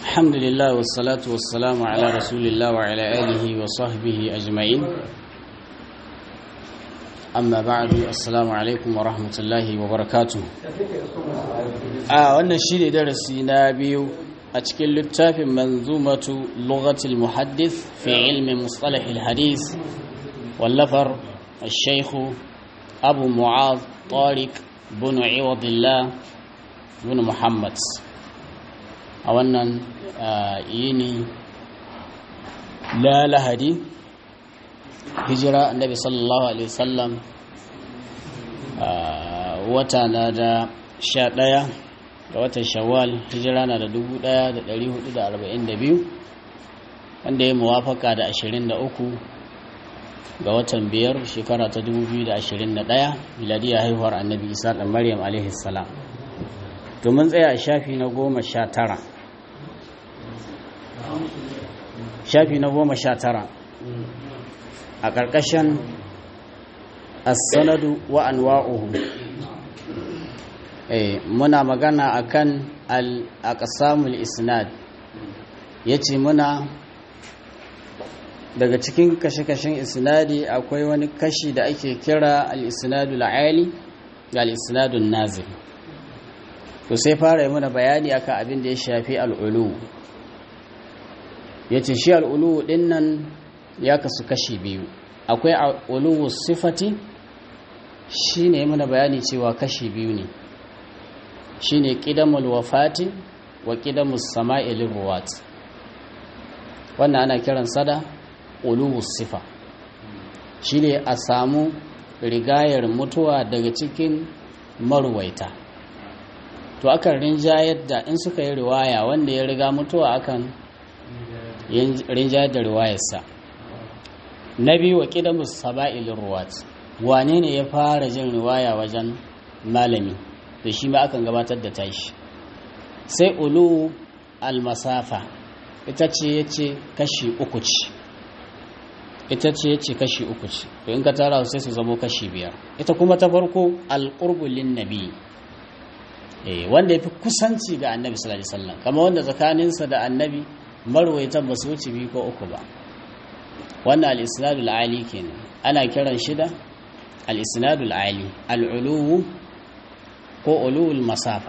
الحمد لله والصلاة والسلام على رسول الله وعلى آله وصحبه أجمعين أما بعد السلام عليكم ورحمة الله وبركاته آه وانا الشيء درسي نابيو أتكل للتاف منظومة لغة المحدث في علم مصطلح الحديث واللفر الشيخ أبو معاذ طارق بن عوض الله بن محمد a wannan yini la lahadi hijira annabi sallallahu alaihi wasallam wata na da sha ɗaya ga watan shawwal hijira na da dubu ɗaya da ɗari hudu da arba'in da biyu wanda ya muwafaka da ashirin da uku ga watan biyar shekara ta dubu biyu da ashirin da ɗaya miladiyar haihuwar annabi isa ɗan maryam alaihi salam to mun tsaya a shafi na goma sha tara shafi na goma sha tara a ƙarƙashin as-sanadu wa anwa'uhu eh muna magana akan al-aqsamul isnad yace muna daga cikin kashe-kashen isnadi akwai wani kashi da ake kira al-isnadul ali da al-isnadun nazil to sai fara yi mana bayani akan abin da ya shafi al'ulu ya ce shi al'ulu ɗin nan ya kasu kashi biyu akwai al'ulu sifati shi ne mana bayani cewa kashi biyu ne shi ne ƙidamul wafati wa ƙidamul sama'ilin ruwat wannan ana kiran sada ulu sifa shi ne a samu rigayar mutuwa daga cikin maruwaita to akan rinjayar da in suka yi riwaya wanda ya riga mutuwa akan rinjayar da riwayarsa na biyu wa ƙidamus saba'ilin ruwat wane ne ya fara jin riwaya wajen malami da shi ma akan gabatar da tashi sai ulu almasafa ita ce ya ce kashi uku ce ita ce ya ce kashi uku ce to in ka tara sai su zamo kashi biyar ita kuma ta farko alƙurbulin nabi wanda ya fi kusanci ga annabi sallallahu alaihi wasallam kama wanda tsakaninsa da annabi marwaitan ba su wuce biyu ko uku ba wannan al-isnadul ali kenan ana kiran shi da al-isnadul ali al-uluwu ko ulul masafa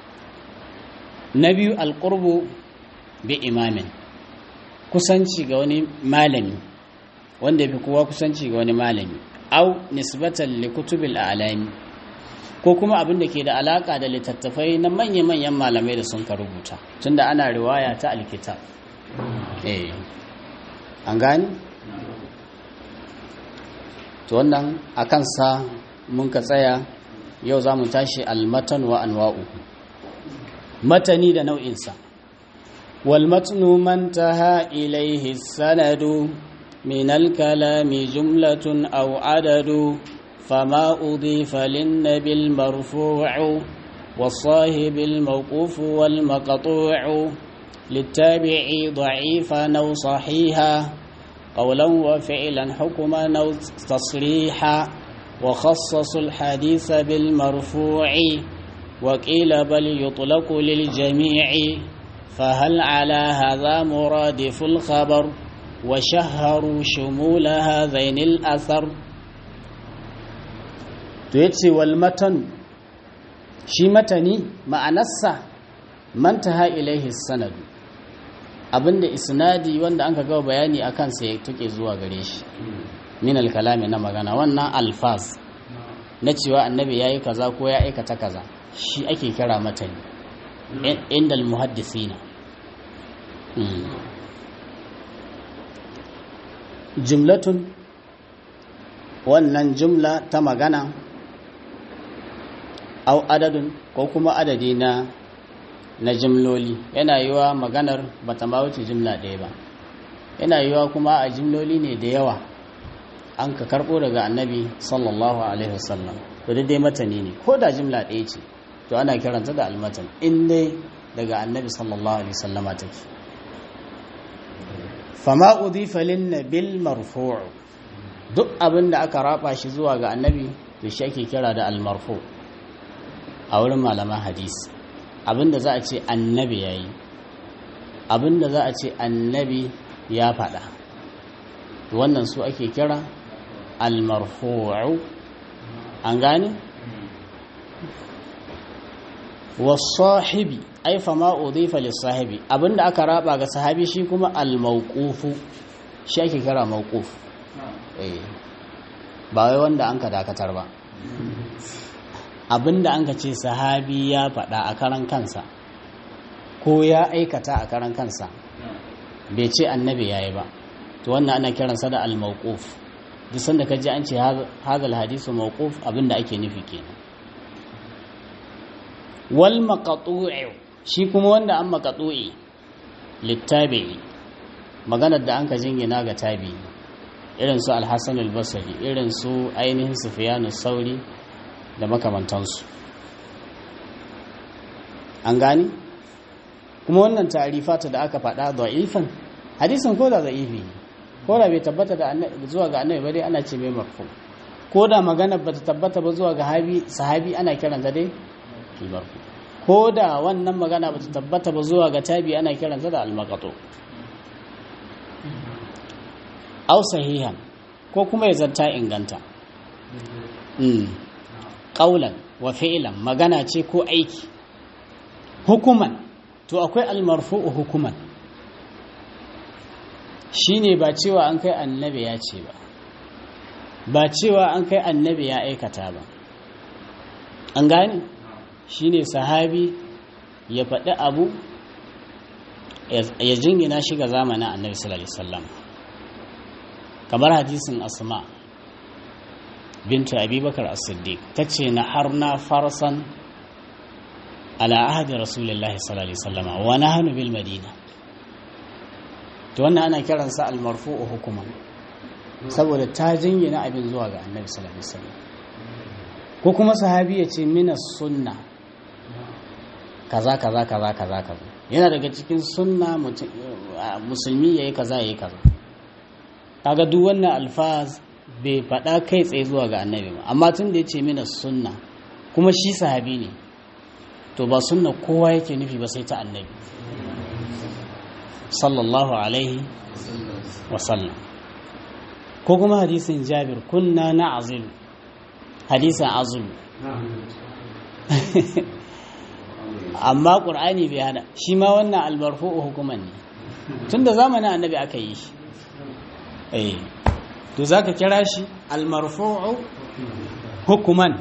na biyu al-qurbu bi imamin kusanci ga wani malami wanda ya fi kowa kusanci ga wani malami au nisbatan li kutubil a'lami ko kuma abin da ke da alaka da littattafai na manya-manyan malamai da sun ka rubuta tunda ana riwaya ta alkitab eh an gani to wannan a kansa mun ka tsaya yau za mu tashi almatan wa anwa'u matani da nau'insa walmatnu man taha ilaihi sanadu min alkalami jumlatun aw adadu فما أضيف للنبي المرفوع والصاحب الموقوف والمقطوع للتابع ضعيفا أو صحيحا قولا وفعلا حكما أو تصريحا وخصصوا الحديث بالمرفوع وقيل بل يطلق للجميع فهل على هذا مرادف الخبر وشهروا شمول هذين الأثر to ya ce walmatan shi matani ma'anarsa mantaha ilaihi sanadu abinda isnadi wanda an ka gawa bayani a kansa ya tuke zuwa gare shi min alkalami na magana wannan alfaz na cewa annabi ya yi kaza ko ya aikata kaza shi ake kira matani inda almuhaddisina jumlatun wannan jumla ta magana au adadin ko kuma adadi na na jimloli yana yiwa maganar bata ma wuce jimla ɗaya ba yana yiwa kuma a jimloli ne da yawa an ka karɓo daga annabi sallallahu alaihi wasallam to dai matani ne ko da jimla ɗaya ce to ana kiranta da almatan in dai daga annabi sallallahu alaihi wasallama take fama udhifa lin nabil marfu' duk abin da aka raba shi zuwa ga annabi to shi ake kira da almarfu a wurin malaman hadisi abin da za a ce annabi ya yi abinda za a ce annabi ya faɗa wannan su ake kira almarfu'u an gane wasahibi ai fa ma udhifa lis-sahibi abinda aka raba ga sahabi shi kuma al-mawqufu shi ake kira mawquf eh ba wai wanda an ka dakatar ba abinda an ka ce sahabi ya faɗa a karan kansa ko ya aikata a karan kansa bai ce annabi yayi ba to wannan ana kiransa da al-mawquf duk sanda ka ji an ce hadal hadisu mawquf abinda ake nufi kenan wal maqtu'u shi kuma wanda an maqtu'i littabi'i maganar da an ka jingina ga tabi irin su al-hasan al-basri irin su ainihin sufyan sauri da makamantansu an gani kuma wannan ta'rifata da aka faɗa da'ifan hadisin ko da da'ifi ko da bai tabbata da zuwa ga annabi ba dai ana ce mai marfu ko da magana bata tabbata ba zuwa ga sahabi ana kiranta dai marfu ko da wannan magana bata tabbata ba zuwa ga tabi ana kiranta da almaqatu aw sahihan ko kuma ya zanta inganta mm qaulan wa fi'lan magana ce ko aiki hukuman to akwai almarfu'u hukuman shine ba cewa an kai annabi ya ce ba ba cewa an kai annabi ya aikata ba an gane shine sahabi ya faɗi abu ya jingina shi ga zamanin annabi sallallahu alaihi wasallam kamar hadisin asma bintu abubakar as-siddiq tace na harna farsan ala ahdi rasulillahi sallallahu alaihi wasallam wa nahnu bil madina to wannan ana kiransa al-marfu'u hukuman saboda ta jingina abin zuwa ga annabi sallallahu alaihi wasallam ko kuma sahabi ya ce mina sunna kaza kaza kaza kaza kaza yana daga cikin sunna musulmi yayi kaza yayi kaza kaga duk wannan alfaz bai faɗa kai tsaye zuwa ga annabi ba amma tun da ya ce mina sunna kuma shi sahabi ne to ba sunna kowa yake nufi ba sai ta annabi sallallahu alaihi wasallam ko kuma hadisin jabir kunna na azilu hadisin azulu amma ƙur'ani bai hana shi ma wannan albarfu'u hukuman ne tun da zamanin annabi aka yi shi eh to za ka kira shi almarfu'u hukuman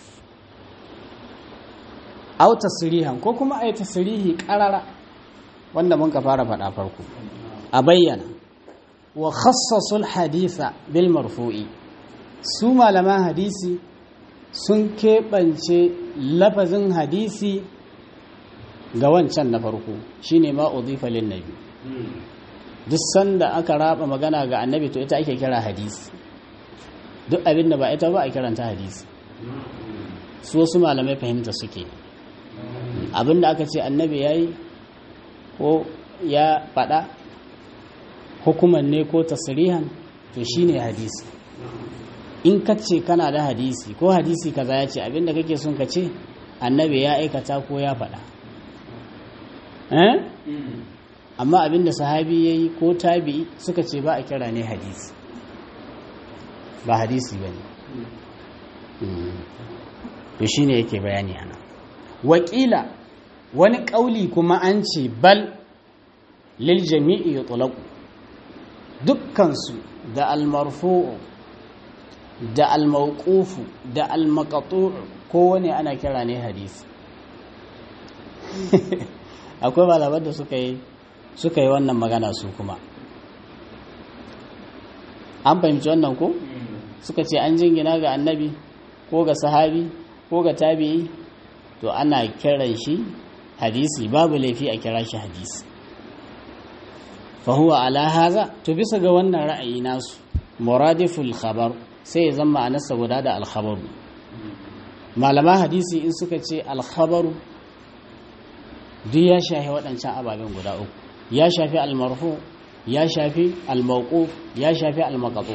au tasirihan ko kuma a yi tasirihi ƙarara wanda mun ka fara faɗa farko a bayyana wa khassasul haditha bil marfu'i su malaman hadisi sun keɓance lafazin hadisi ga wancan na farko shine ma udhifa lin nabi duk sanda aka raba magana ga annabi to ita ake kira hadisi duk abin da ba ita ba a kiranta hadisi su wasu malamai fahimta suke abin da aka ce annabi yayi ko ya faɗa hukuman ne ko tasirihan to shine hadisi in ka ce kana da hadisi ko hadisi kaza ya ce abinda kake son ka ce annabi ya aikata ko ya faɗa amma abinda sahabi ya yi ko tabi suka ce ba a kira ne hadisi ba hadisi ba ne to shi ne yake bayani ana wakila wani ƙauli kuma an ce bal lil jami'i ya tulaku dukkansu da almarfu'u da almauqufu da almaqtu' kowane ana kira ne hadisi akwai malaman da suka yi suka yi wannan magana su kuma an fahimci wannan ko suka ce an jingina ga annabi ko ga sahabi ko ga tabi'i to ana kiran shi hadisi babu laifi a kira shi hadisi fahuwa ala haza to bisa ga wannan ra'ayi nasu muradiful khabar sai ya zama a nasa guda da alkhabaru malaman hadisi in suka ce alkhabaru duk ya shafi waɗancan ababen guda uku ya shafi almarfu ya shafi almauquf ya shafi almaqtu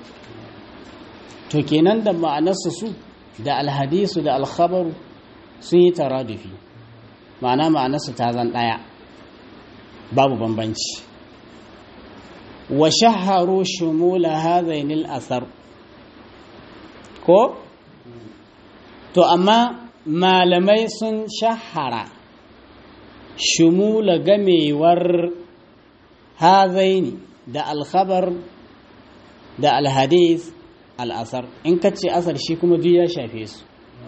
to kenan da ma'anarsu su da alhadisu da alkhabaru sun yi taradufi ma'ana ma'anarsu ta zan ɗaya babu bambanci wa shaharu shumula hadhainil athar ko to amma malamai sun shahara shumula gamewar hazaini da alkhabar da alhadith al'asar in ka ce asar shi kuma duk ya shafe su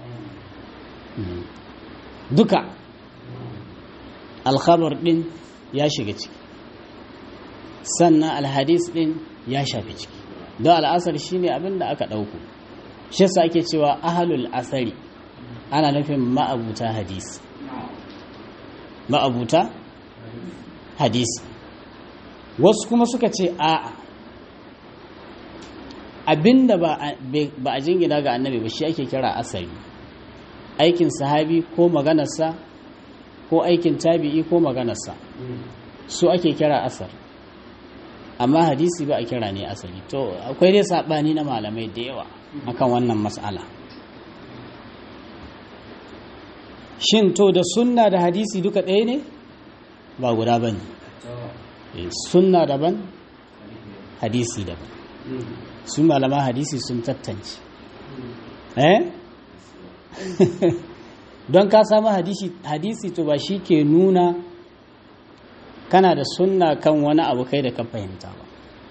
duka alkhabar din ya shiga ciki sannan alhadis din ya shafi ciki don al'asar shi ne abin da aka ɗauku shi sa ake cewa ahalul asari ana nufin ma'abuta hadisi ma'abuta hadisi wasu kuma suka ce a'a abinda ba a jingina ga annabi ba shi ake kira asari aikin sahabi ko maganarsa ko aikin tabi'i ko maganarsa su ake kira asar amma hadisi ba a kira ne asali to akwai dai saɓani na malamai da yawa akan wannan matsala shin to da sunna da hadisi duka ɗaya ne ba guda ba ne sunna daban hadisi daban su malama hadisi sun tattance eh don ka samu hadisi to ba shi ke nuna kana da sunna kan wani abu kai da ka fahimta ba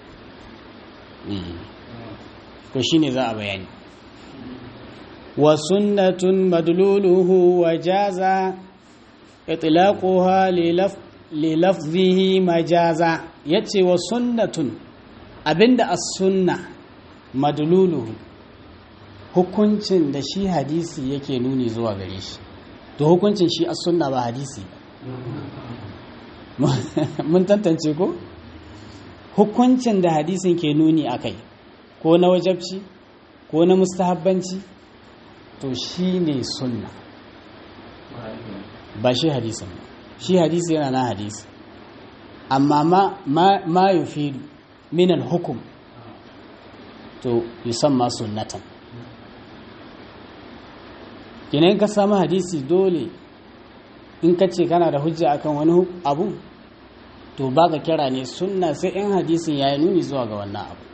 to shi ne za a bayani wa sunnatun madluluhu wa jaza itlaquha li lafzihi majaza yace wa sunnatun abinda as-sunna madluluhu hukuncin da shi hadisi yake nuni zuwa gare shi to hukuncin shi as-sunna ba hadisi mun tantance ko hukuncin da hadisin ke nuni akai ko na wajabci ko na mustahabbanci to shi ne sunna ba shi hadisin ba shi hadisi yana na hadisi amma ma, ma, yufidu min al-hukum to yusamma sunnatan kenan ka samu hadisi dole in ka ce kana da hujja akan wani abu to baka kira ne sunna sai in hadisin ya yi nuni zuwa ga wannan abu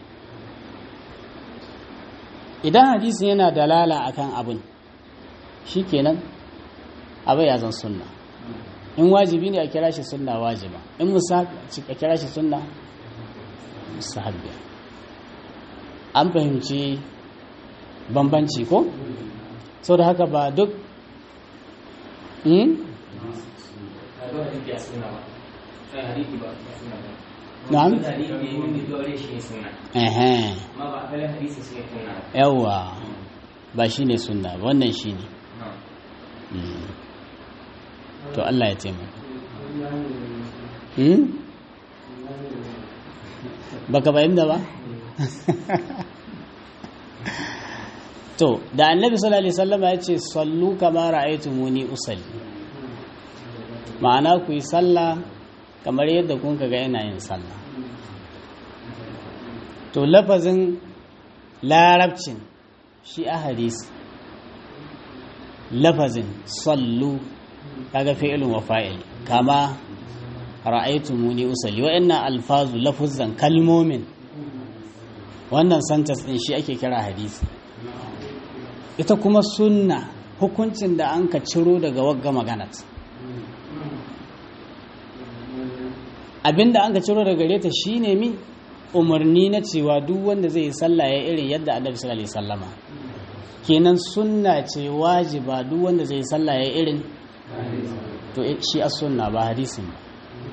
idan hadisin yana dalala akan abin shikenan abai ya zan sunna in wajibi ne a kira shi sunna wajiba in musahab a kira shi sunna musahabbiya an fahimci bambanci ko sau da haka ba duk na'am yawwa ba shi ne sunna wannan shi ne to Allah ya taimaka baka bayan da ba to da annabi sallallahu alaihi wasallam ya ce sallu kama ra'aytumuni usalli ma'ana ku yi sallah kamar yadda kun ga ina yin sallah to lafazin larabcin shi a hadisi lafazin sallu kaga fi'ilun wa fa'il kama ra'aytumuni usalli wa'annan alfazu lafuzan kalmomin wannan sentence din shi ake kira hadisi ita kuma sunna hukuncin da an ka ciro daga wagga maganat abinda an ka ciro daga gare ta shine mi umarni na cewa duk wanda zai yi sallah ya irin yadda annabi sallallahu alaihi wasallama kenan sunna ce wajiba duk wanda zai yi sallah ya irin to shi as sunna ba hadisin ba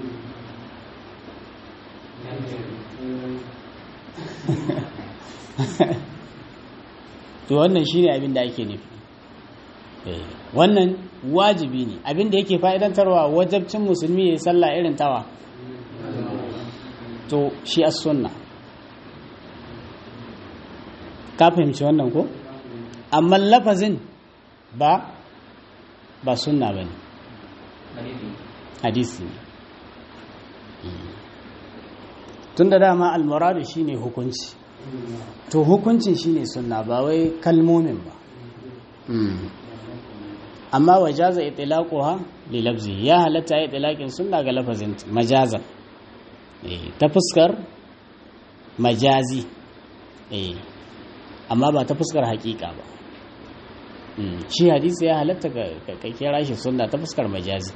to wannan shine abin da ake nufi wannan wajibi ne abin da yake fa'idantarwa wajabcin musulmi ya yi sallah irin tawa to shi as sunna ka fahimci wannan ko amma lafazin ba ba sunna bane hadisi ne tun da dama almuradu shine hukunci to hukuncin shine sunna ba wai kalmomin ba amma wajaza itlaquha li lafzi ya halatta ya itlaqin sunna ga lafazin majazan ta fuskar majazi amma ba ta fuskar hakika ba shi hadisi ya halatta ka kira shi sunna ta fuskar majazi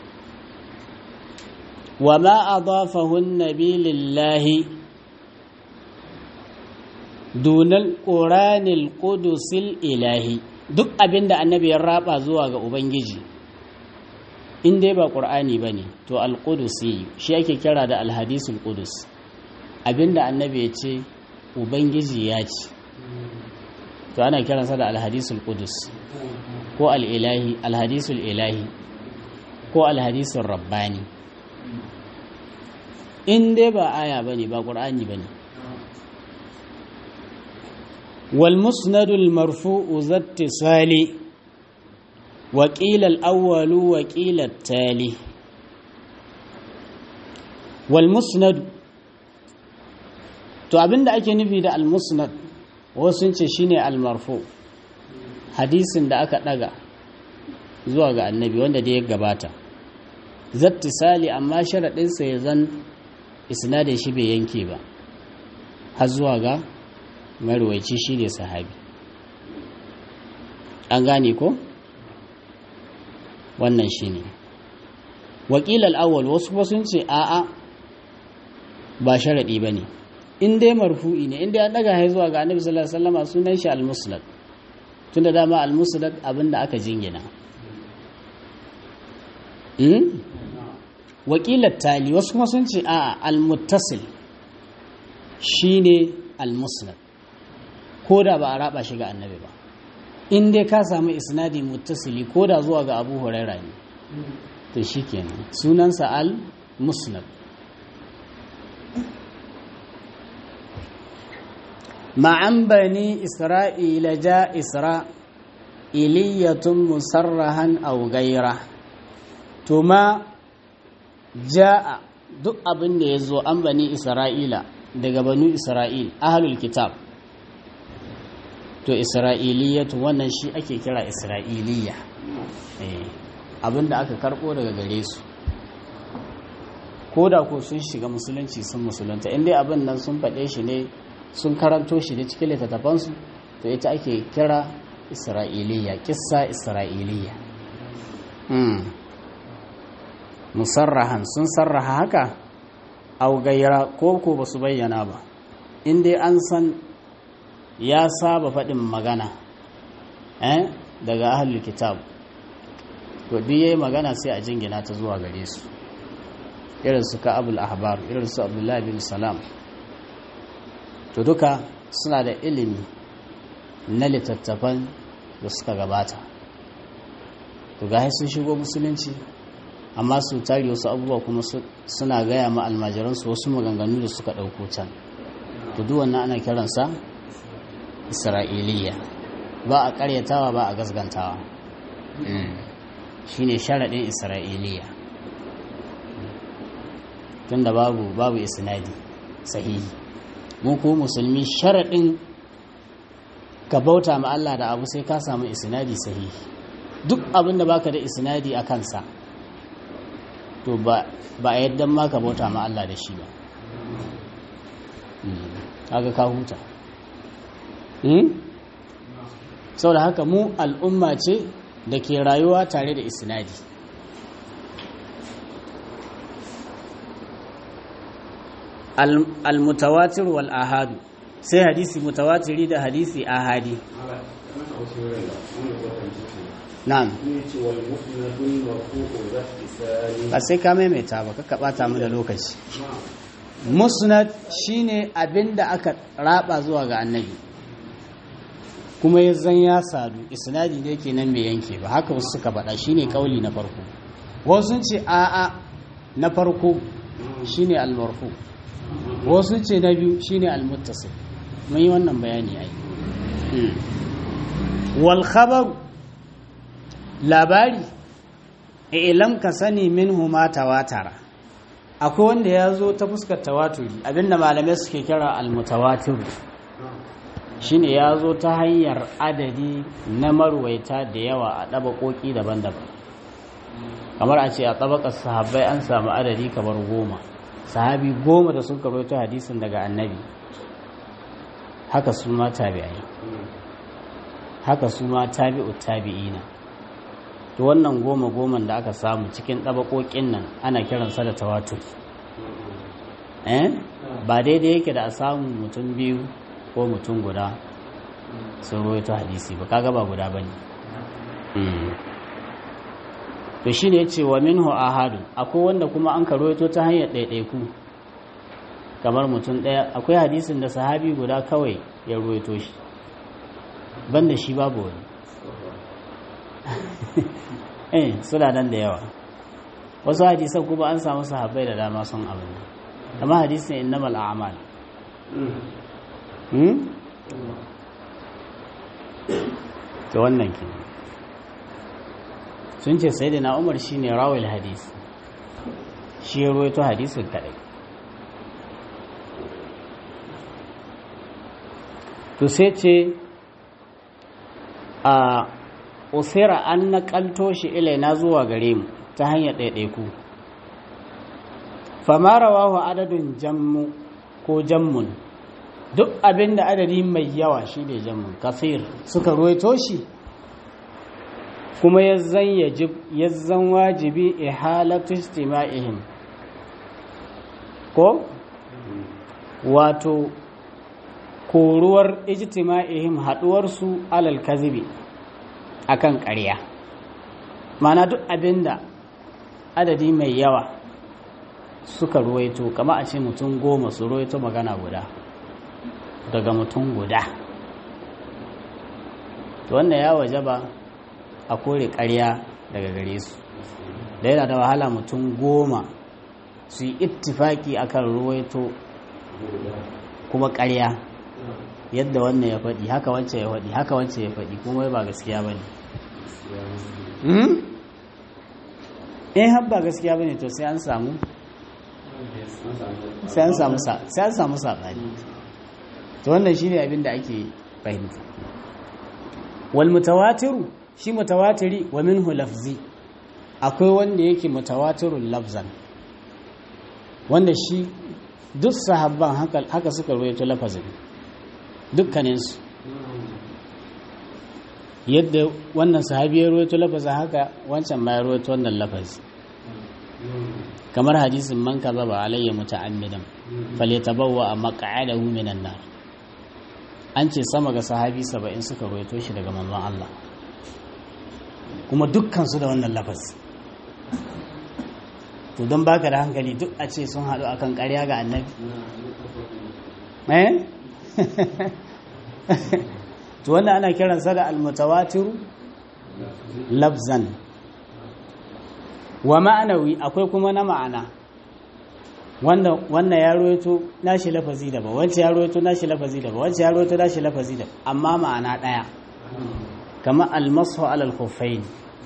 wa ma adafahu an-nabi lillahi dunal qur'anil qudusil ilahi duk abinda annabi ya raba zuwa ga ubangiji in dai ba qur'ani bane to al-qudusi shi ake kira da al-hadisul qudus abinda annabi ya ce ubangiji ya ce to ana kiransa da al-hadisul qudus ko al-ilahi al-hadisul ilahi ko al-hadisul rabbani in dai ba aya bane ba qur'ani bane wal musnadul marfu'u zattisali wa qila al-awwalu wa qila at-tali wal musnad to abinda ake nufi da al-musnad wasu ce shine al-marfu hadisin da aka daga zuwa ga annabi wanda da ya gabata zattisali amma sharaɗinsa ya zan isnadin shi bai yanke ba har zuwa ga marwaici shi ne sahabi an gane ko wannan shi ne wakilal awal wasu kuma sun ce a'a ba sharaɗi ba ne in dai marfu'i ne in dai an daga zuwa ga annabi sallallahu alaihi wasallam sunan shi al-musnad tunda dama al-musnad abinda aka jingina wakilar tali wasu kuma sun ce a al-muttasil shine al-musnad ko da ba a raba shi ga annabi ba in dai ka samu isnadi muttasili ko da zuwa ga abu huraira ne to shikenan sunansa al-musnad ma'an bani isra'ila ja isra'iliyatun musarrahan aw gaira to ma ja'a duk abin da ya zo an bani isra'ila daga banu isra'il ahalul kitab to isra'iliyatu wannan shi ake kira isra'iliya abin da aka karbo daga gare su ko da ko sun shiga musulunci sun musulunta inda abin nan sun faɗe shi ne sun karanto shi ne cikin littattafansu to ita ake kira isra'iliya kissa isra'iliya musarrahan sun sarraha haka au gaira ko ko ba su bayyana ba in dai an san ya saba faɗin magana eh daga ahlul kitab to duk yayi magana sai a jingina ta zuwa gare su irin su ka'abul ahbar irin su abdullahi bin salam to duka suna da ilimi na littattafan da suka gabata to ga sun shigo musulunci amma su tari wasu abubuwa kuma suna gaya ma almajiransu wasu maganganu da suka ɗauko can to duk wannan ana kiransa isra'iliya ba a ƙaryatawa ba a gasgantawa shine sharaɗin isra'iliya tunda babu babu isnadi sahihi mu ko musulmi sharaɗin ka bauta ma Allah da abu sai ka samu isnadi sahihi duk abin da baka da isnadi a kansa to ba a yadda ma ka bauta ma Allah da shi ba kaga ka huta sau da haka mu al'umma ce da ke rayuwa tare da isnadi al-mutawatir wal ahadu sai hadisi mutawatiri da hadisi ahadi na'am ba sai ka maimaita ba ka bata mu da lokaci musnad shine abinda aka raba zuwa ga annabi kuma ya zan ya sadu isnadi ne kenan bai yanke ba haka wasu suka faɗa shine kauli na farko wasu ce a'a na farko shine al-marfu wasu ce na biyu shine al-muttasil mun yi wannan bayani ai wal khabar labari ilam ka sani minhu ma tawatara akwai wanda ya zo ta fuskar tawaturi abinda malamai suke kira al-mutawatir shine ya zo ta hanyar adadi na marwaita da yawa a ɗabaƙoƙi daban-daban kamar a ce a ɗabaƙar sahabbai an samu adadi kamar goma sahabi goma da suka rawaito hadisin daga annabi haka su ma tabi'ai haka su ma tabi'u tabi'ina to wannan goma goman da aka samu cikin ɗabaƙoƙin nan ana kiransa da tawatur eh ba daidai yake da a samu mutum biyu ko mutum guda sun rawaito hadisi ba kaga ba guda bane to shine yace wa minhu ahadu akwai wanda kuma an ka rawaito ta hanyar ɗaiɗaiku kamar mutum ɗaya akwai hadisin da sahabi guda kawai ya rawaito shi banda shi babu wani eh suna nan da yawa wasu hadisan kuma an samu sahabbai da dama sun abin amma hadisin innamal a'mal ta wannan ke sun ce sai da na umar shi ne rawil hadis shi ya roito hadisun kaɗai to sai ce a usira an naƙalto shi ilaina zuwa gare mu ta hanyar ɗaiɗaiku famara wahu adadin jammu ko jammun duk abin da adadi mai yawa shi ne jamun kafir suka ruwaito shi kuma ya zan wajibi ihalatu istima'ihim ko wato koruwar ijtima'ihim haduwarsu alal kazibi akan ƙarya mana duk abin da adadi mai yawa suka ruwaito kama a ce mutum goma su ruwaito magana guda daga mutum guda to wannan ya waje ba a kore ƙarya daga gare su da yana da wahala mutum goma su yi ittifaki akan ruwaito kuma ƙarya yadda wannan ya faɗi haka wancan ya faɗi haka wancan ya faɗi kuma ba gaskiya ba ne in har ba gaskiya ba ne to sai an samu sai an samu saɓani to wannan shine abin da ake fahimta wal mutawatiru shi mutawatiri wa minhu lafzi akwai wanda yake mutawatirul lafzan wanda shi duk sahabban haka, haka suka rawaito lafazin dukkaninsu yadda wannan sahabi ya rawaito lafazin haka wancan ma ya rawaito wannan lafazi kamar hadisin man kazaba alayya muta'ammidan falyatabawwa maq'adahu minan nar an ce sama ga sahabi saba'in suka roito shi daga manzon Allah kuma dukkansu da wannan lafaz to don baka da hankali duk a ce sun haɗu akan ƙarya ga annabi eh to wanda ana kiransa da almutawatiru lafzan wa ma'anawi akwai kuma na ma'ana wanda wannan ya roito nashi lafazi daban wancan ya roito nashi lafazi daban wancan ya roito nashi lafazi daban amma ma'ana daya kamar almasu alal khuffain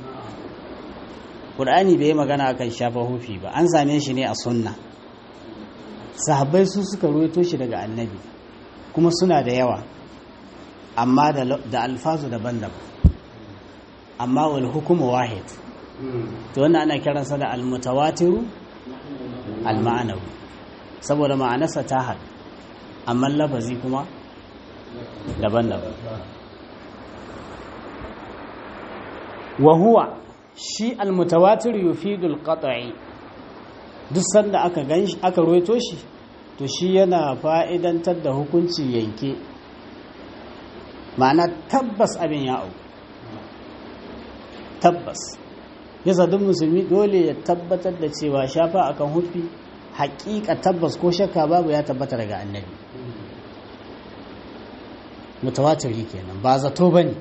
qur'ani bai magana akan shafa hufi ba an same shi ne a sunna sahabbai su suka roito shi daga annabi kuma suna da yawa amma da alfazu daban-daban amma wal hukumu wahid to wannan ana kiransa da almutawatiru alma'anawi saboda ma'anarsa ta haɗu amma lafazi kuma daban-daban wa huwa shi almutawatir yufidul qat'i duk sanda aka ganshi aka ruwaito shi to shi yana fa'idantar da hukunci yanke ma'ana tabbas abin ya au tabbas yasa duk musulmi dole ya tabbatar da cewa shafa akan hufi haƙiƙa tabbas ko shakka babu ya tabbata daga annabi mutawatiri kenan ba zato bane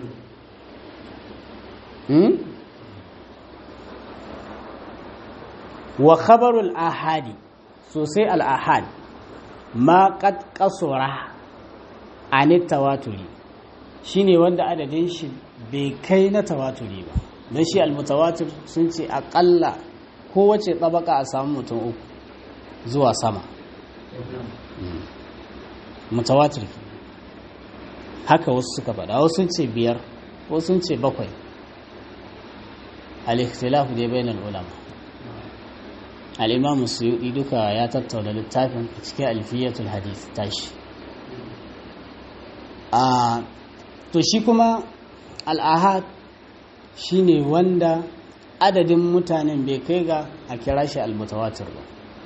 wa khabarul ahadi sosai al ahad ma qad qasura an tawaturi shine wanda adadin shi bai kai na tawaturi ba don shi almutawatir sun ce aƙalla kowace ɗabaka a samu mutum uku zuwa sama mutawatir haka wasu suka faɗa wasu sun ce biyar wasu sun ce bakwai al-ikhtilafu dai bainal ulama al-imam suyudi duka ya tattauna littafin a cikin alfiyatul hadith tashi a to shi kuma al-ahad shine wanda adadin mutanen bai kai ga a kira shi al-mutawatir ba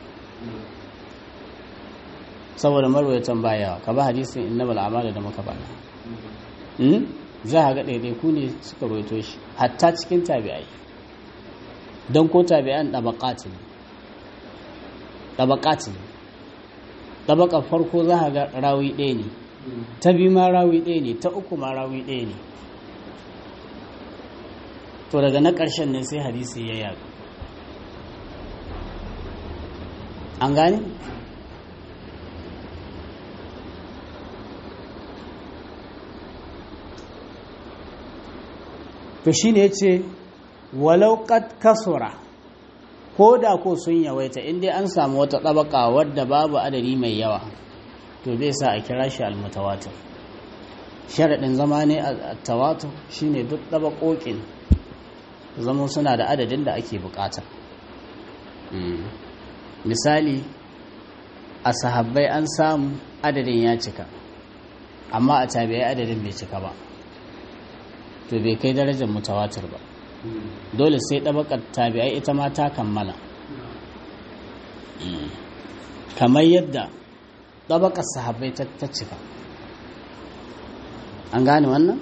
saboda marwayatan baya ka ba hadisin innamal a'malu da muka bada za a ga ɗaiɗaiku ne suka roito shi hatta cikin tabi'ai don ko tabi'an ɗabaƙati ne ɗabaƙati ne ɗabaƙar farko za a ga rawi ɗaya ne ta biyu ma rawi ɗaya ne ta uku ma rawi ɗaya ne to daga na ƙarshen ne sai hadisi ya yaɗu an gane to shi ne ce walau kasura ko da ko sun yawaita inda an samu wata ɗabaka wadda babu adadi mai yawa to zai sa a kira shi almutawatir sharaɗin zama ne a tawatur shi ne duk ɗabaƙoƙin zama suna da adadin da ake bukata misali a sahabbai an samu adadin ya cika amma a tabi'ai adadin bai cika ba to bai kai darajar mutawatir ba dole sai ɗabakar tabi'ai ita ma ta kammala kamar yadda ɗabakar sahabbai ta cika an gane wannan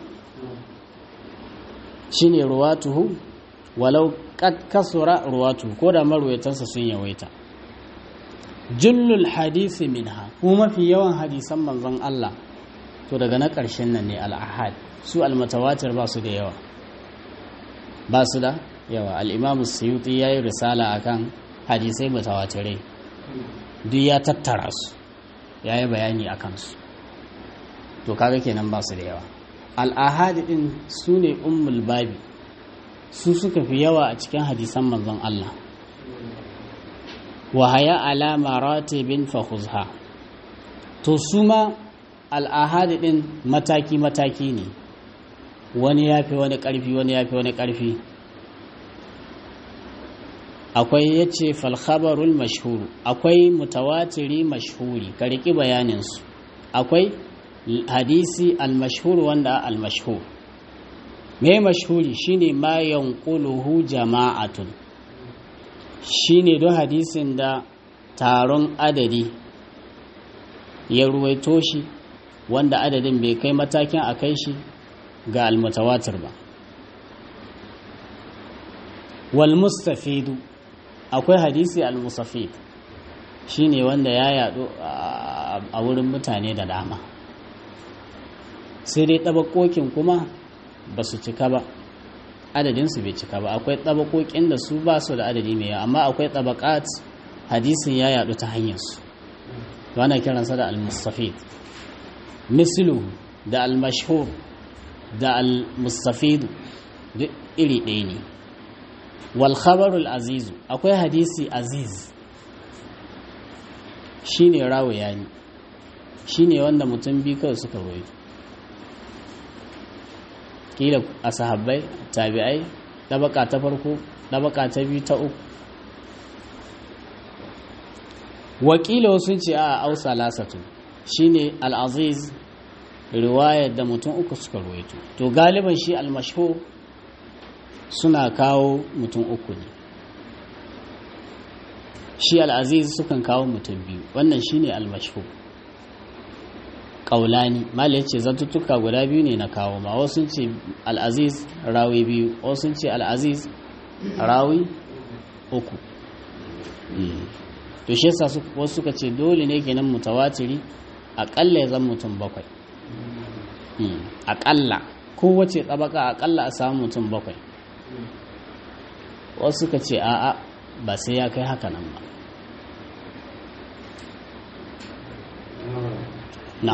shine ruwatuhu walau kasura ruwatu ko da marwaitansa sun yawaita jullul hadisi minha kuma mafi yawan hadisan manzon Allah to daga na ƙarshen nan ne al-ahad su almatawatir ba su da yawa ba su da yawa al'imamu suyuti ya yi risala akan hadisai mutawatirai duk ya tattara su ya yi bayani a kansu to kaga kenan ba su da yawa al'ahadi ɗin su ne ummul babi su suka fi yawa a cikin hadisan manzon Allah wahaya alama ratibin fahuzha to su ma al'ahadi ɗin mataki-mataki ne wani ya fi wani ƙarfi wani ya fi wani ƙarfi akwai ya ce falhabarul mashhuru akwai mutawatiri mashhuri ka riƙi bayaninsu akwai hadisi al-mashhur wanda al-mashhur mai mashhuri shine ma yanquluhu jama'atun shine don hadisin da taron adadi ya ruwaito shi wanda adadin bai kai matakin a kai shi ga almutawatir ba wal mustafidu akwai hadisi al mustafid shine wanda ya yadu a wurin mutane da dama sai dai tabakokin kuma ba su cika ba adadinsu bai cika ba akwai tabakokin da su ba su da adadi mai yawa amma akwai tabakat hadisin ya yadu ta hanyarsu wana kiransa da al mustafid mislu da al mashhur da al-mustafidu duk iri ɗaya ne wal khabarul azizu akwai hadisi aziz shine rawo yani shine wanda mutum bi kawai suka royi kila a sahabbai tabi'ai ɗabaka ta farko ɗabaka ta biyu ta uku wakila sun ce a ausa lasatu shine al-aziz riwayar da mutum uku suka ruwaito to galiban shi almashhur suna kawo mutum uku ne shi al'aziz sukan kawo mutum biyu wannan shine almashhur ƙaulani mali ya ce zantuttuka guda biyu ne na kawo ma wasu ce al'aziz rawi biyu wasu ce al'aziz rawi uku to shi yasa wasu suka ce dole ne kenan mutawatiri aƙalla ya zan mutum bakwai aƙalla kowace tsabaka aƙalla a samu mutum bakwai wasu suka ce a'a ba sai ya kai haka nan ba na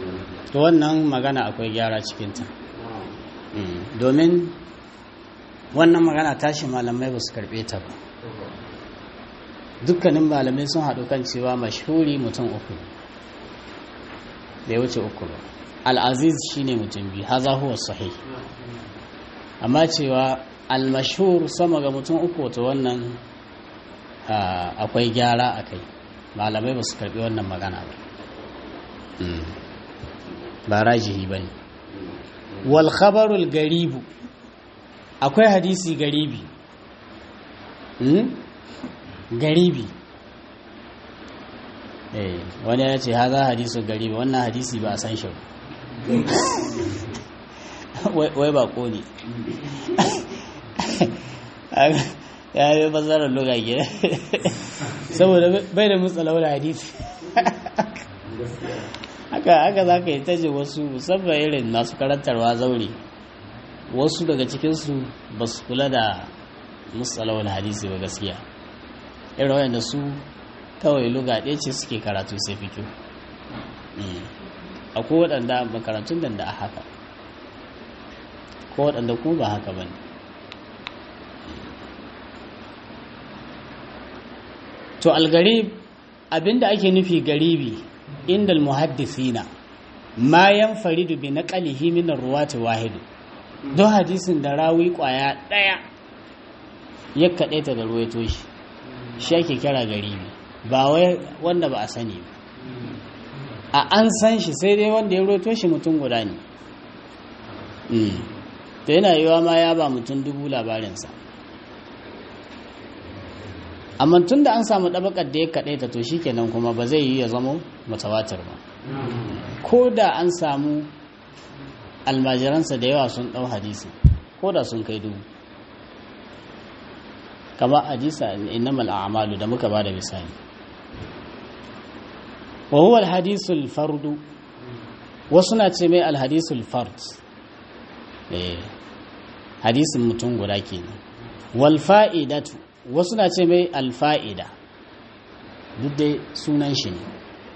to wannan magana akwai gyara cikinta domin wannan magana tashi malamai ba su karɓe ta ba dukkanin malamai sun haɗu kan cewa mashhuri mutum uku bai wuce uku ba al'aziz shine mutum biyu haza huwa sahih amma cewa al-mashhur sama ga mutum uku to wannan akwai gyara a kai malamai ba su karɓi wannan magana ba ba rajihi ba ne wal khabarul garibu akwai hadisi garibi garibi wani ya ce haza hadisu garibi wannan hadisi ba a san shi wai ba ko ne ya yi bazarar luga gida saboda bai da mutsalawar hadisi haka haka za ka yi taji wasu musamman irin masu karantarwa zaure wasu daga cikinsu ba su kula da mutsalawar hadisi ba gaskiya irin wayanda su kawai luga ɗaya ce suke karatu sai fito akwai waɗanda makarantun da da a haka ko waɗanda kuma ba haka ba ne to algarib abinda ake nufi garibi inda almuhaddisina ma yanfaridu bi naqalihi min arwati wahid don hadisin da rawi kwaya daya ya kadaita da ruwaito shi shi ake kira garibi ba wai wanda ba a sani ba a an san shi sai dai wanda ya ruwaito shi mutum guda ne to yana yiwa ma ya ba mutum dubu labarinsa amma tun da an samu ɗabakar da ya kaɗai ta to shi kenan kuma ba zai yi ya zama mutawatir ba ko da an samu almajiransa da yawa sun ɗau hadisi ko da sun kai dubu kama hadisa innamal a'malu da muka bada misali wa huwa alhadisul fardu wasu na ce mai alhadisul fard eh hadisin mutum guda kenan wal fa'idatu wasu na ce mai alfa'ida duk dai sunan shi ne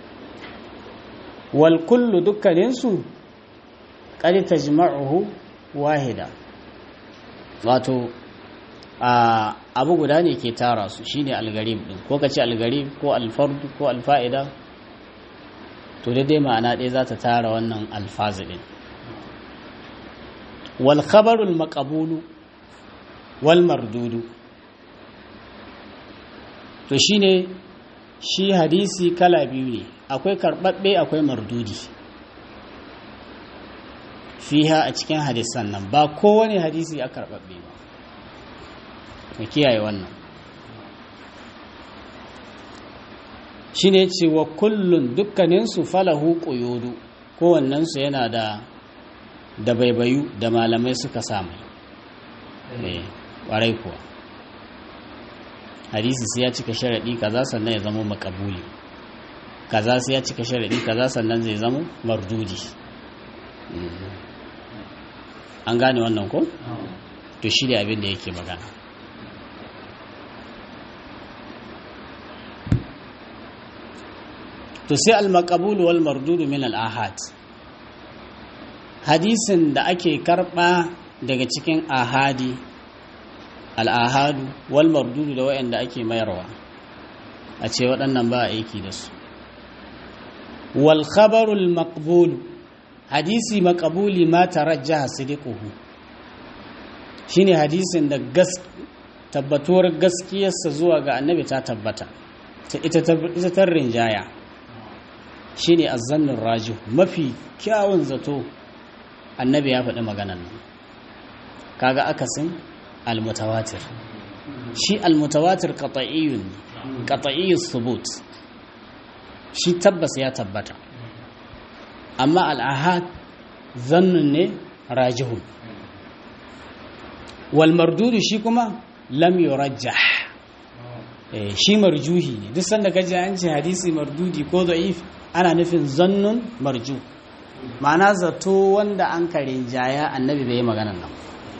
wal kullu dukkaninsu ƙari ta jima'uhu wahida wato abu guda ne ke tara su shine algarib din ko ka ce algarib ko alfardu ko alfa'ida to daidai ma'ana ɗaya za ta tara wannan alfazi ɗin wal khabarul maqabulu wal mardudu to shine shi hadisi kala biyu ne akwai karɓaɓɓe akwai mardudi fiha a cikin hadisan nan ba kowane hadisi a karɓaɓɓe ba mu kiyaye wannan shi ne ce wa kullun dukkaninsu falahu ƙuyodu kowannensu yana da da baibayu da malamai suka samu ƙwarai kuwa hadisi sai ya cika sharaɗi kaza sannan ya zama makabuli kaza sai ya cika sharaɗi kaza sannan zai zama mardudi an gane wannan ko? to shi da abin da yake magana to sai al-maqbul wal mardud min al-ahad hadisin da ake karba daga cikin ahadi al-ahadu wal mardud da wayanda ake mayarwa a ce waɗannan ba aiki da su wal khabarul maqbul hadisi maqbuli ma tarajjaha sidiquhu shine hadisin da gas tabbatuwar gaskiyarsa zuwa ga annabi ta tabbata ita ta rinjaya shine azzannin raju mafi kyawun zato annabi ya faɗi maganan nan kaga akasin almutawatir shi almutawatir qat'iyyun qat'iyyus thubut shi tabbas ya tabbata amma al'ahad zannun ne rajihun wal mardudu shi kuma lam yurajjah shi marjuhi ne duk sanda kaji an ce hadisi mardudi ko da'if ana nufin zannun marju ma'ana zato wanda an karin jaya annabi bai yi maganan nan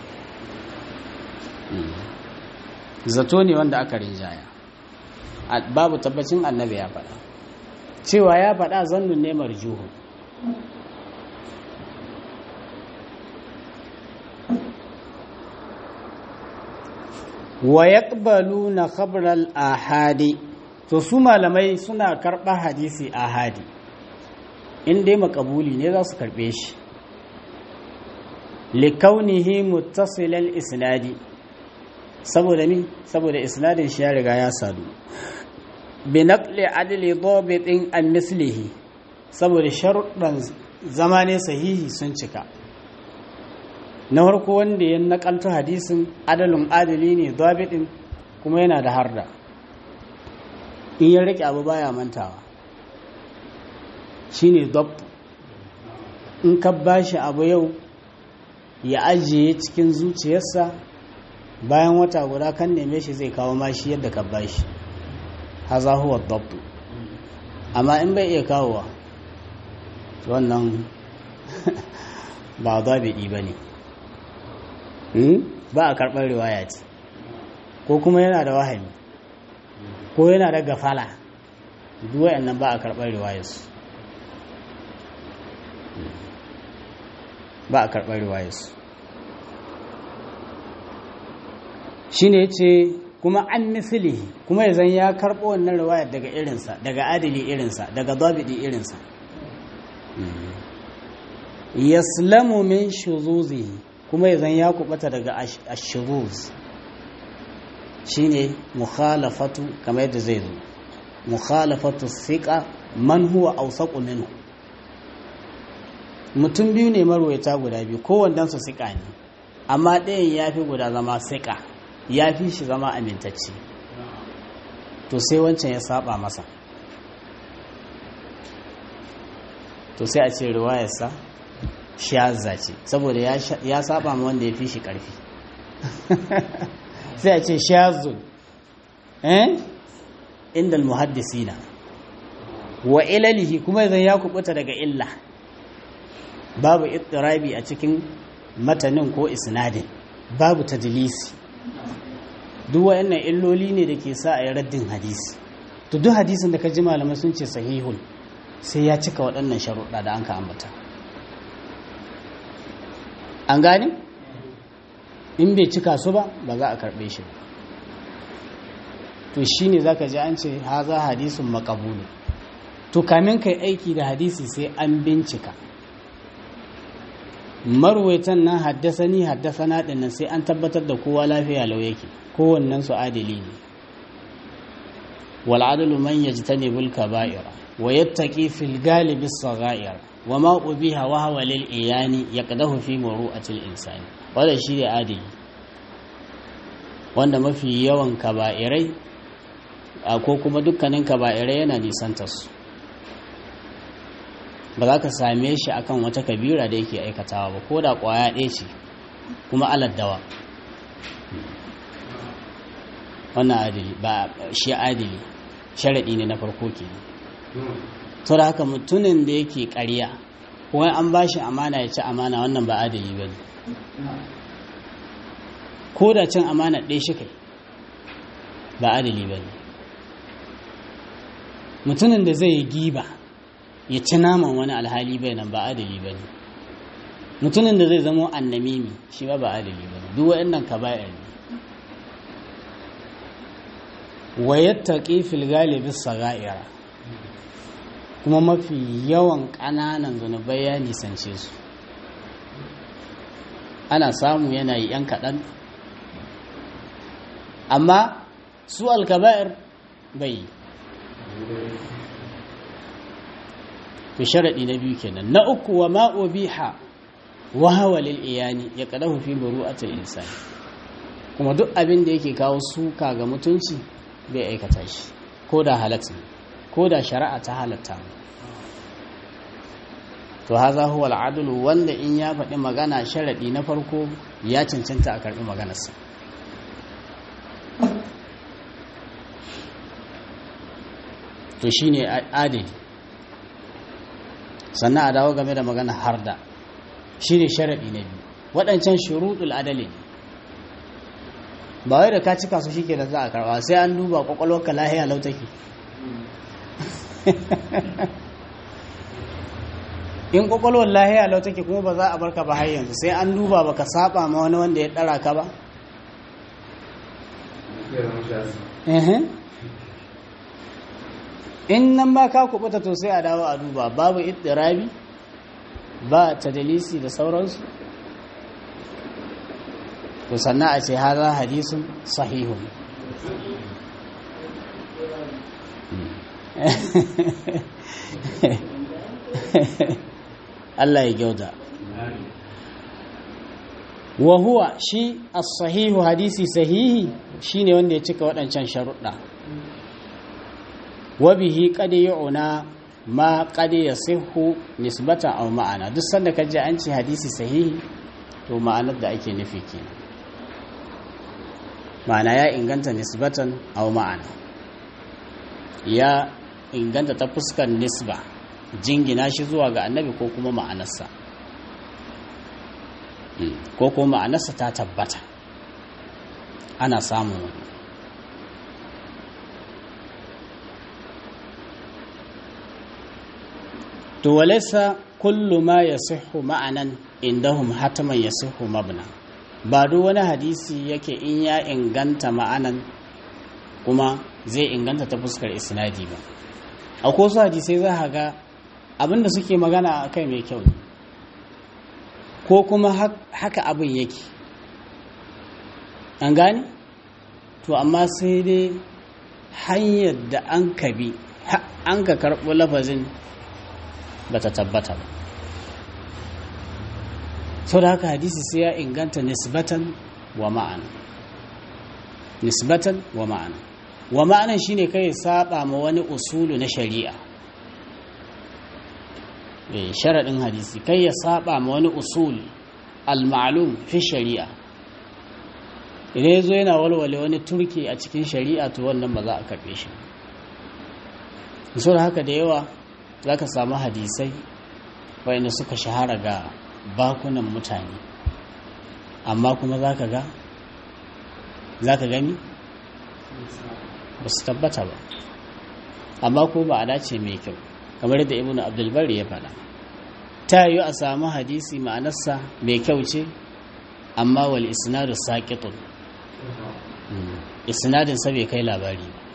zato ne wanda aka rinjaya babu tabbacin annabi ya faɗa cewa ya faɗa zannun ne marjuhu wa yaqbaluna khabral ahadi to su malamai suna karɓa hadisi ahadi in dai makabuli ne za su karɓe shi likaunihi muttasilal isnadi saboda mi saboda isnadin shi ya riga ya sadu bi naqli adli dabitin an mislihi saboda sharuɗan zama ne sahihi sun cika na farko wanda ya nakalto hadisin adalin adali ne dabitin kuma yana da harda in ya rike abu baya mantawa shine dabt in ka bashi abu yau ya ajiye cikin zuciyarsa bayan wata guda kan neme shi zai kawo mashi yadda ka bashi haza huwa dabt amma in bai iya kawowa wannan ba dabidi ba ne ba a karɓar riwaya ce ko kuma yana da wahami ko yana da gafala duwayen nan ba a karɓar riwayarsu ba a karɓar riwayarsu shi ne ce kuma an misili kuma ya zan ya karɓo wannan riwayar daga irinsa daga adili irinsa daga zabidi irinsa yaslamu min shuzuzi kuma ya zan ya kubata daga ashuzuz shine mukhalafatu kamar yadda zai zo mukhalafatu thiqa man huwa awsaqu minhu mutum biyu ne marwayata guda biyu kowannen su thiqa ne amma ɗayan ya fi guda zama thiqa ya fi shi zama amintacce to sai wancan ya saba masa to sai a ce riwayarsa shazza ce saboda ya saba ma wanda ya fi shi ƙarfi sai a ce shazun eh inda muhaddisina wa ilalihi kuma yanzu ya kubuta daga illa babu ittirabi a cikin matanin ko isnadin babu tadlisi duk wayannan illoli ne da ke sa a yi raddin hadisi to duk hadisin da ka ji malamai sun ce sahihun sai ya cika waɗannan sharuɗa da an ka ambata an gane in bai cika su ba ba za a karɓe shi to shi ne za ka ji an ce haza hadisun makabulu to kamin kai aiki da hadisi sai an bincika marwaitan nan haddasani haddasana ɗin nan sai an tabbatar da kowa lafiya lau yake kowannen su adili ne wal'adalu man yajtanibul kaba'ira wa yattaqi fil galibi as-sagha'ir wa ma ubiha wa huwa lil iyani yaqdahu fi muru'atil insani wanda shi ne adili wanda mafi yawan kaba'irai ko kuma dukkanin kaba'irai yana nisantar su ba za ka same shi akan wata kabira da yake aikatawa ba ko da kwaya ɗaya ce kuma aladdawa wannan adili ba shi adili sharaɗi ne na farko ke to da haka mutumin da yake ƙarya kuma an ba shi amana ya ci amana wannan ba adili ba ne ko da cin amana ɗaya shi kai ba adili ba ne mutumin da zai yi giba ya ci naman wani alhali bai nan ba adali ba ne mutumin da zai zama annamimi shi ba ba adali ba ne duk waɗannan kaba'ir ne wa yattaqi fil galibi sagaira kuma mafi yawan ƙananan zunubai ya nisance su ana samu yana yi yan kaɗan amma su alkaba'ir bai to sharaɗi na biyu kenan na uku wa ma'obiha wa hawa lil iyani ya kadahu fi buru'atil insani kuma duk abin da yake kawo suka ga mutunci bai aikata shi ko da halatta ko da shari'a ta halatta to haza huwa al'adlu wanda in ya faɗi magana sharaɗi na farko ya cancanta a karɓi maganarsa to shine adili sannan a dawo game da magana harda shi ne sharaɗi na biyu waɗancan shuruɗul adali ne ba wai da ka cika su shike da za a karɓa sai an duba ƙwaƙwalwarka lahiya lautaki in ƙwaƙwalwar lahiya lautaki kuma ba za a barka ba har yanzu sai an duba ba ka saba ma wani wanda ya ɗara ka ba in nan ma ka kubuta to sai a dawo a duba babu ittirabi ba tadalisi da sauransu to sannan a ce haza hadisun sahihun Allah ya gyauta wa huwa shi as-sahihu hadisi sahihi shine wanda ya cika waɗancan sharuɗa wa bihi qad yu'na ma qad yasihu nisbatan aw ma'ana duk sanda kaje an ce hadisi sahihi to ma'anar da ake nufi kenan ma'ana ya inganta nisbatan aw ma'ana ya inganta ta fuskar nisba jingina shi zuwa ga annabi ko kuma ma'anarsa ko kuma ma'anarsa ta tabbata ana samun wani to walaisa kullu ma ya sihu ma'anan indahum hataman ya sihu mabna ba duk wani hadisi yake in ya inganta ma'anan kuma zai inganta ta fuskar isnadi ba akwai wasu hadisai za a ga abinda suke magana a kai mai kyau ne ko kuma haka abin yake an gane to amma sai dai hanyar da an ka bi an ka karɓi lafazin ba ta tabbata ba sau da haka hadisi sai ya inganta nisbatan wa ma'ana nisbatan wa ma'ana wa ma'anan shine kai saba ma wani usulu na shari'a sharaɗin hadisi kai ya saba ma wani usul al-ma'lum fi shari'a idan ya zo yana walwale wani turki a cikin shari'a to wannan ba za a karɓe shi da haka da yawa za ka samu hadisai wayanda suka shahara ga bakunan mutane amma kuma za ka ga za ka gani ba su tabbata ba amma ko ba a dace mai kyau kamar yadda ibn abdulbar ya faɗa ta yi a samu hadisi ma'anarsa mai kyau ce amma wal isnadu saƙitun isnadin sa bai kai labari ba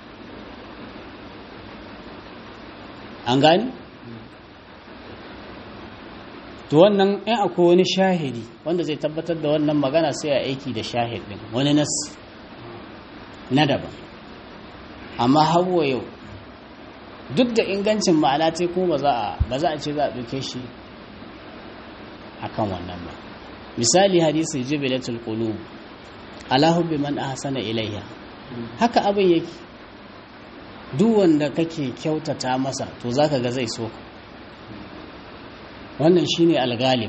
an gani to wannan in akwai wani shahidi wanda zai tabbatar da wannan magana sai a aiki da shahid din wani nas na daban amma hawa yau duk da ingancin ma'ana ce ko ba za a ba za a ce za a ɗauke shi akan wannan ba misali hadisi jibilatul qulub ala hubbi man ahsana ilayha haka abin yake duk wanda kake kyautata masa to zaka ga zai so wannan shine algalib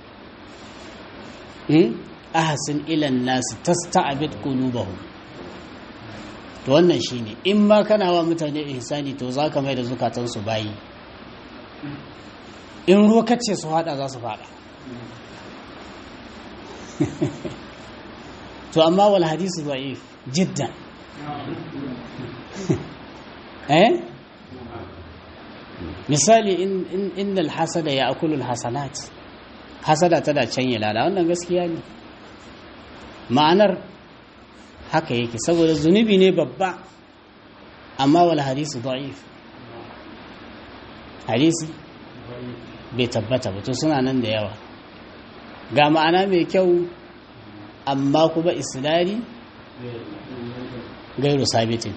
hmm ahsin ila an-nas tasta'bid qulubahum to wannan shine in ma kana wa mutane ihsani to zaka mai da zukatan su bayi in ruwa kace su hada za su fada to amma wal hadisi da'if jiddan eh misali innal hasada ya akulul hasanat hasada tana canye lada wannan gaskiya ne ma'anar haka yake saboda zunubi ne babba amma wal hadisi da'if hadisi bai tabbata ba to suna nan da yawa ga ma'ana mai kyau amma kuma isnadi gairu sabitin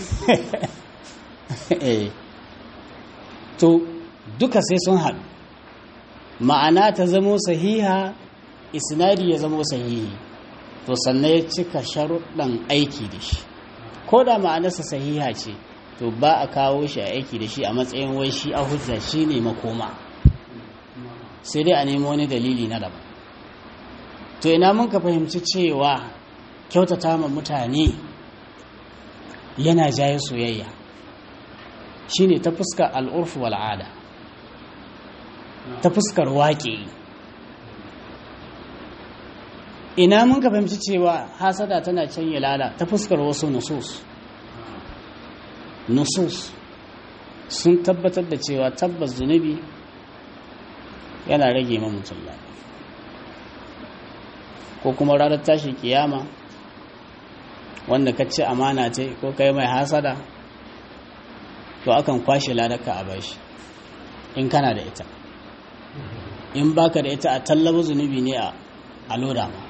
to duka sai sun haɗu ma'ana ta zamo sahiha isnadi ya zamo sahihi to sannan ya cika sharuɗan aiki da shi ko da ma'anarsa sahiha ce to ba a kawo shi a aiki da shi a matsayin wai shi a hujja shi ne makoma sai dai a nemo wani dalili na daban to ina mun ka fahimci cewa kyautata ma mutane yana jaye soyayya shine ta fuskar al'urfu wal'ada ta fuskar waƙe ina mun ka fahimci cewa hasada tana canye lala ta fuskar wasu nusus nusus sun tabbatar da cewa tabbas zunubi yana rage ma mutum ko kuma ranar tashi kiyama wanda ka ce amana ce ko kai mai hasada to akan kwashe ladaka a bashi in kana da ita in baka da ita a tallaba zunubi ne a loda ma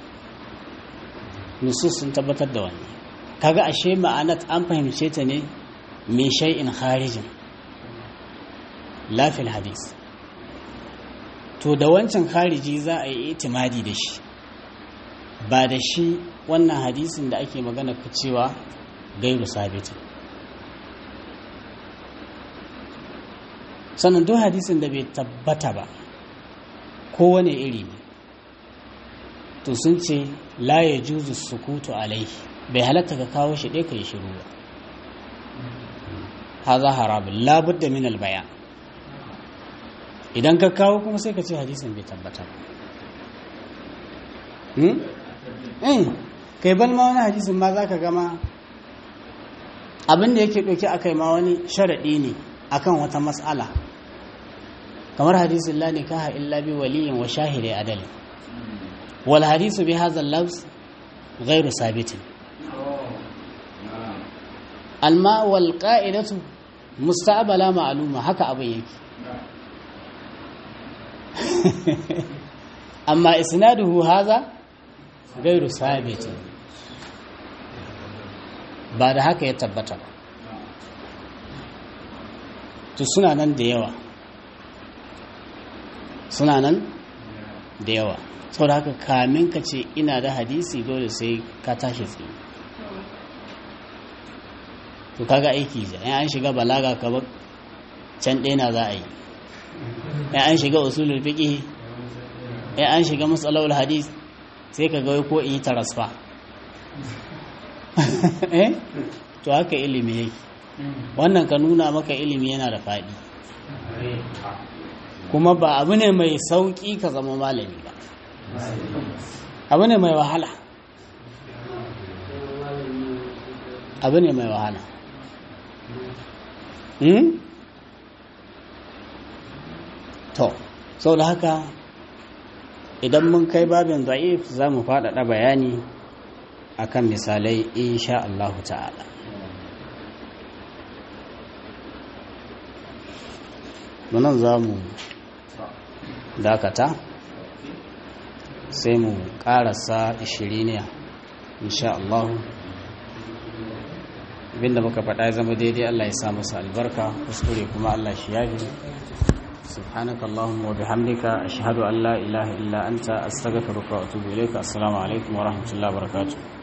nusus sun tabbatar da wani kaga ashe ma'anat an fahimce ta ne mai shay'in kharijin lafil hadis to da wancan khariji za a yi itimadi da shi ba da shi wannan hadisin da ake magana ku cewa gairu sabitin sannan duk hadisin da bai tabbata ba kowane iri ne to sun ce la ya juzu sukutu alaihi bai halatta ka kawo shi ɗaya ka yi shiru ba haza harabin labudda min albaya idan ka kawo kuma sai ka ce hadisin bai tabbata ba kai ban ma wani hadisin ma za ka gama abinda yake ɗauki a kai ma wani sharaɗi ne akan wata matsala kamar hadisin la nikaha illa bi waliyin wa shahidai adalin wal hadisu bi hadha al-lafz ghairu sabitin alma wal qa'idatu musta'bala ma'luma haka abin yake amma isnaduhu hadha ghairu sabitin ba da haka ya tabbata ba to suna nan da yawa suna nan da yawa saboda haka kamin ka ce ina da hadisi dole sai ka tashi tsaye to kaga aiki ja in an shiga balaga ka can ɗaya na za a yi in an shiga usulul fiqh in an shiga matsalawul hadis sai ka ga ko in yi tarasfa eh to haka ilimi yake wannan ka nuna maka ilimi yana da faɗi kuma ba abu ne mai sauƙi ka zama malami ba abu ne mai wahala abu ne mai wahala to sau da haka idan mun kai babin za'if za mu faɗaɗa bayani akan misalai insha Allah ta'ala munan za mu dakata sai mu karasa ishiriniya insha Allah abinda muka faɗa ya zama daidai Allah ya sa masa albarka kuskure kuma Allah shi yafi subhanaka allahumma wa bihamdika ashhadu an la ilaha illa anta astaghfiruka wa atubu ilayka assalamu alaikum wa rahmatullahi wa barakatuh